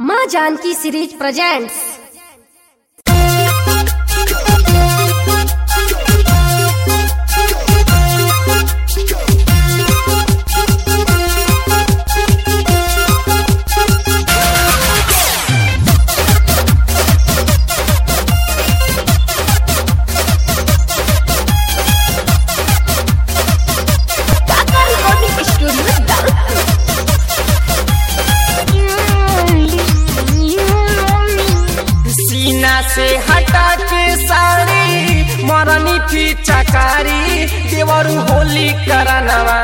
माँ Janaki series presents Kaka recording studio सीना से हटा के साड़ी मरनी पीछा कारी देवरू होली करनवा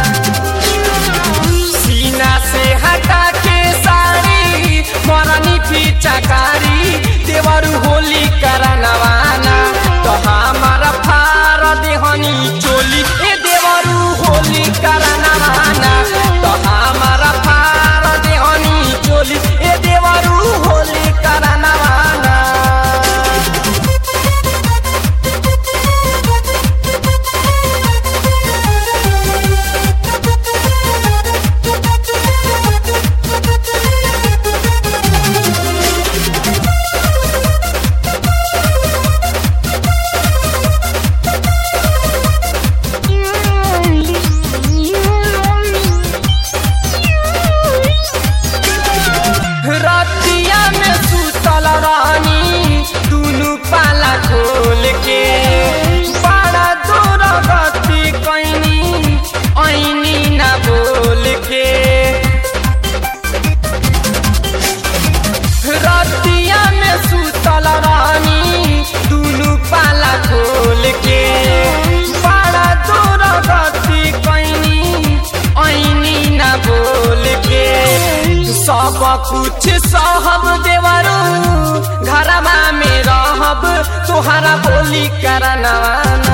सीना से हटा के साड़ी मरनी पीछा कारी देवरू होली करनवाना तो हमारा फार देहनी चोली ए देवरू होली करनवाना तो हमारा फार देहनी चोली ए देवरू होली करनवाना रतिया में सुतल रानी दुनु पाला खोल के बड़ा दूर गति कैनी ऐनी ना बोल के रतिया में सुतल रानी दुनु पाला खोल के बड़ा दूर गति कैनी ऐनी ना बोल के सब कुछ सहब देवरू घरमा में रहब तोहरा बोली करनवाना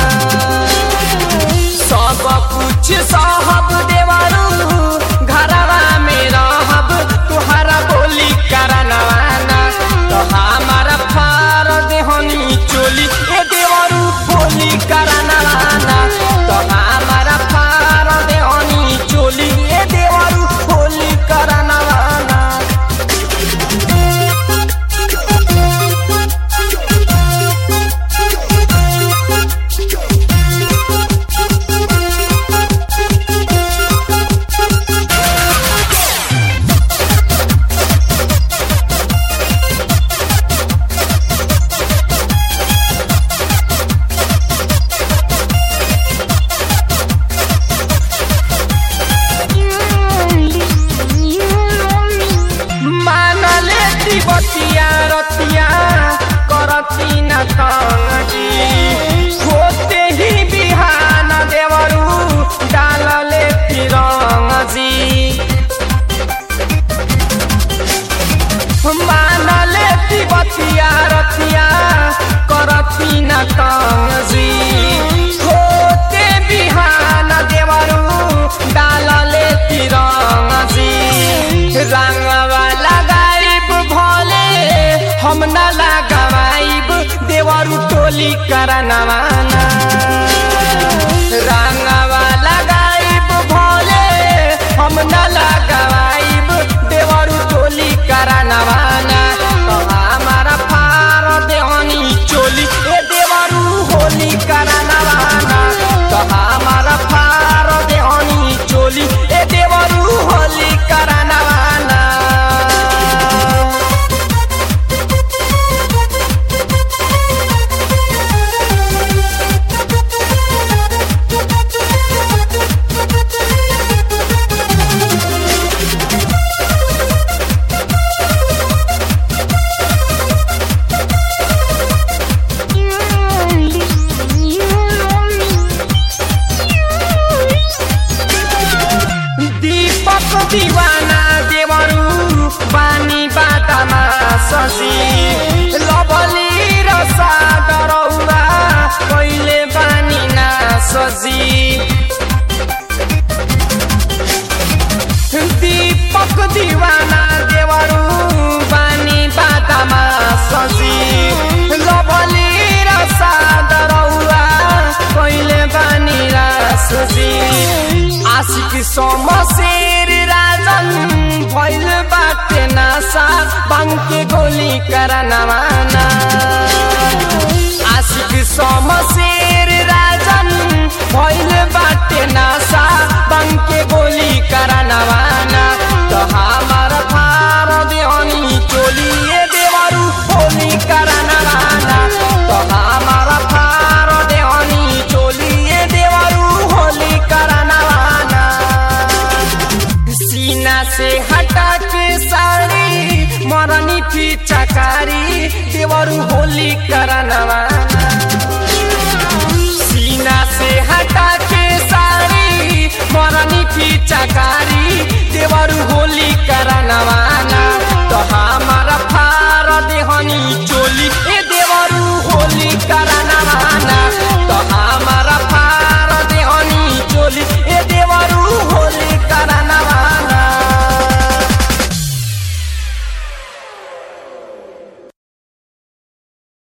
सब कुछ सहब देवरू घरवा में रहब तोहरा बोली करनवाना तो हमारा फार देहनी चोली ए देवरू बोली करनवाना तो हमारा फार देहनी चोली ए देवरू बोली करनवाना मानले तिबतिया रतिया करती न तंगी होते ही बिहान देवरू डालले तिरंग जी मानले तिबतिया रतिया करती न तंगी होते बिहान देवरू डालले तिरंग जी रंगवा लगाइब भोले हम न लगाइब देवरू टोली करनवाना रंगवा लगाइब भोले हम न लगाइब देवरू टोली करनवाना तो हमारा फार देहनी चोली ए देवरू होली करनवाना तो हमारा फार देहनी चोली ए देवरू होली करनवाना दीपक दीवाना देवरू बानी बाटामा ससी लबली र सादरौरा कहिले बानी ना सजी दीपक दीवाना देवरू बानी बाटामा सजी लबली र सादरौरा कहिले बानी रासजी आशिक समशेर राजन भैल बाटे नासा करनवाना आशिक समशेर राजन भइल बाटे नासा बन के गोली करनवाना तो हमार फार देहनी चोलिए देवरू होली करनवाना तो हमार फार देहनी चोलिए देवरू होली करनवाना सीना से हटा के साड़ी मरनी चकारी देवरू होली करनवाना सीना से हटा के साड़ी मरनी चकारी देवरू होली करनवाना